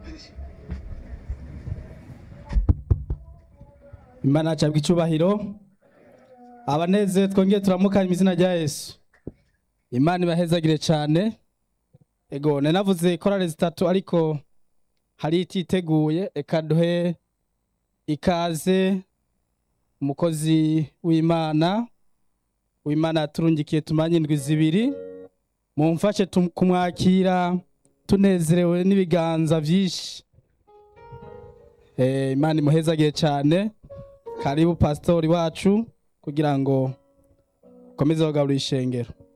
imana acabwa icyubahiro abaneze twongeye turamukanya mu izina rya yesu imana ibahezagire cyane ego nanavuze korale zitatu ariko hari ititeguye reka duhe ikaze umukozi w'imana w'imana yaturungikiye tumanye indwi zibiri mumfashe tum- kumwakira tunezerewe n'ibiganza byinshi Eh, imana imuhezagiye cyane karibu pasitori wacu kugira ngo ukomeze kugaburira ishengero